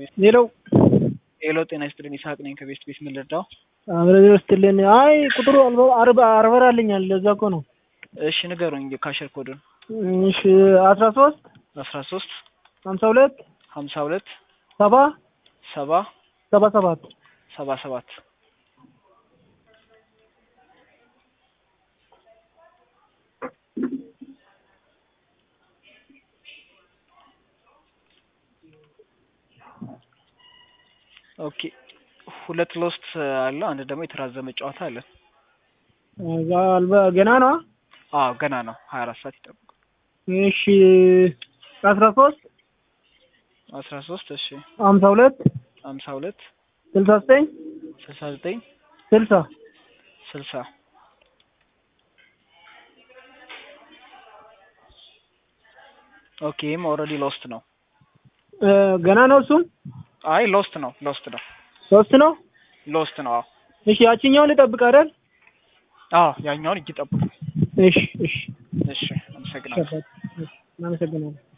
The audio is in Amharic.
ሌላው ሄሎ ጤና ይስጥልኝ ይስሐቅ ነኝ ከቤስት ቤት ምን ልርዳው? አብረን ወስትልን አይ ቁጥሩ አርባ አርበራልኛል ለዛ እኮ ነው። እሺ ንገሩኝ ካሸር ኮዱን እሺ አስራ ሶስት አስራ ሶስት ሀምሳ ሁለት ሀምሳ ሁለት ሰባ ሰባ ሰባ ሰባት ሰባ ሰባት ኦኬ ሁለት ሎስት አለ። አንድ ደግሞ የተራዘመ ጨዋታ አለ። እዛ አልበ ገና ነው። አዎ ገና ነው። ሀያ አራት ሰዓት ይጠብቁ። እሺ አስራ ሶስት አስራ ሶስት እሺ ሀምሳ ሁለት ሀምሳ ሁለት ስልሳ ዘጠኝ ስልሳ ዘጠኝ ስልሳ ስልሳ ኦኬ ይህም ኦልሬዲ ሎስት ነው። ገና ነው እሱም አይ ሎስት ነው ሎስት ነው ሶስት ነው። ሎስት ነው። አዎ እሺ ያችኛውን ልጠብቅ አይደል? አዎ ያኛውን እጅ ጠብቁ። እሺ እሺ እሺ አመሰግናለሁ። እናመሰግናለን።